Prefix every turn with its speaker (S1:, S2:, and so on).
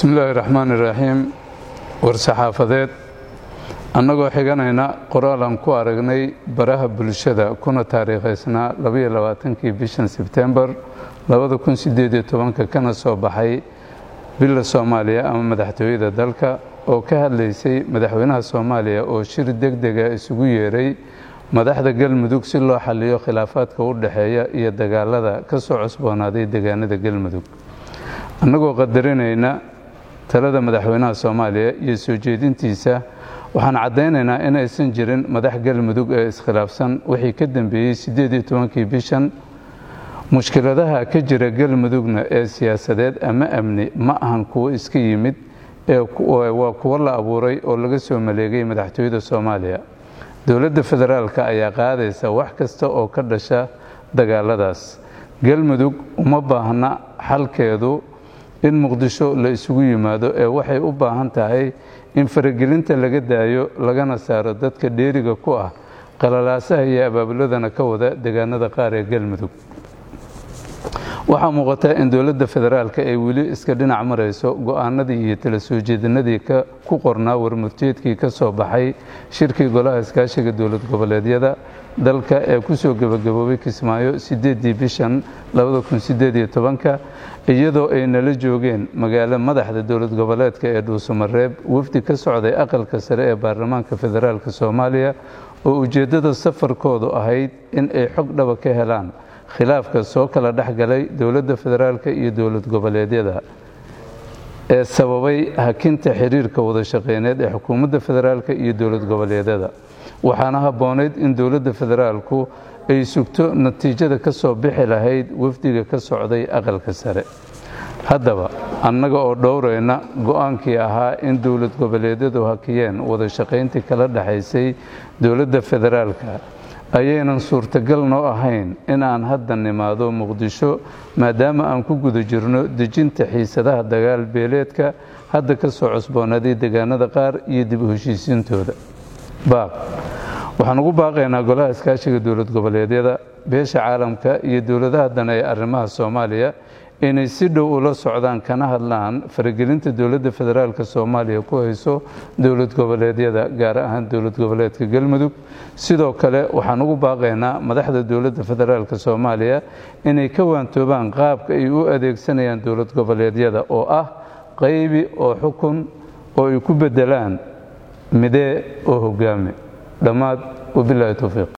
S1: bismi illaahi raxmaan iraxiim war-saxaafadeed annagoo xiganayna qoraal aan ku aragnay baraha bulshada kuna taariikhaysnaa labaiyo labaatankii bishan sebtembar labada kun sideed iyo tobanka kana soo baxay bila soomaaliya ama madaxtooyada dalka oo ka hadlaysay madaxweynaha soomaaliya oo shir deg dega isugu yeeray madaxda galmudug si loo xaliyo khilaafaadka u dhexeeya iyo dagaalada ka soo cusboonaaday deegaanada galmudug annagoo qadarinayna talada madaxweynaha soomaaliya iyo soo jeedintiisa waxaan caddaynaynaa in aysan jirin madax galmudug ee iskhilaafsan wixii ka dambeeyey siddeed iyo tobankii bishan mushkiladaha ka jira galmudugna ee siyaasadeed ama amni ma ahan kuwo iska yimid ee waa kuwo la abuuray oo laga soo maleegay madaxtooyada soomaaliya dowladda federaalka ayaa qaadaysa wax kasta oo ka dhasha dagaaladaas galmudug uma baahna xalkeedu in muqdisho la isugu yimaado ee waxay u baahan tahay in faragelinta laga daayo lagana saaro dadka dheeriga ku ah qalalaasaha iyo abaabuladana ka wada deegaanada qaar ee galmudug waxaa muuqata in dowladda federaalka ay weli iska dhinac marayso go-aanadii iyo tala soo jeedinadii ku qornaa warmurteedkii ka soo baxay shirkii golaha iskaashiga dowlad goboleedyada dalka ee kusoo gebagaboobay kismaayo sideedii bishan labada kun sideed iyo tobanka iyadoo ay nala joogeen magaalo madaxda dowlad goboleedka ee dhuusamareeb wafdi ka socday aqalka sare ee baarlamaanka federaalk soomaaliya oo ujeeddada safarkoodu ahayd in ay xog dhaba ka helaan khilaafka soo kala dhexgalay dowladda federaalk iyo dowlad goboleedyada ee sababay hakinta xiriirka wada shaqeyneed ee xukuumadda federaalk iyo dowlad goboleedyada waxaana habboonayd in dowladda federaalku ay sugto natiijada ka soo bixi lahayd wafdiga ka socday aqalka sare haddaba annaga oo dhowrayna go-aankii ahaa in dowlad goboleedyadu hakiyeen wada shaqayntii kala dhexaysay dowladda federaalka ayaynan suurtagal noo ahayn in aan hadda nimaado muqdisho maadaama aan ku guda jirno dejinta xiisadaha dagaal beeleedka hadda ka soo cusboonaaday deegaanada qaar iyo dib u heshiisiintooda baaq waxaan ugu baaqaynaa golaha iskaashiga dowlad goboleedyada beesha caalamka iyo dowladaha dane ee arrimaha soomaaliya inay si dhow ula socdaan kana hadlaan faragelinta dowladda federaalk soomaaliya ku hayso dowlad goboleedyada gaar ahaan dowlad goboleedka galmudug sidoo kale waxaan ugu baaqaynaa madaxda dowladda federaalk soomaaliya inay ka waantoobaan qaabka ay u adeegsanayaan dowlad goboleedyada oo ah qaybi oo xukun oo ay ku bedelaan midee oo hogaame dhammaad wabilaahi towfiiq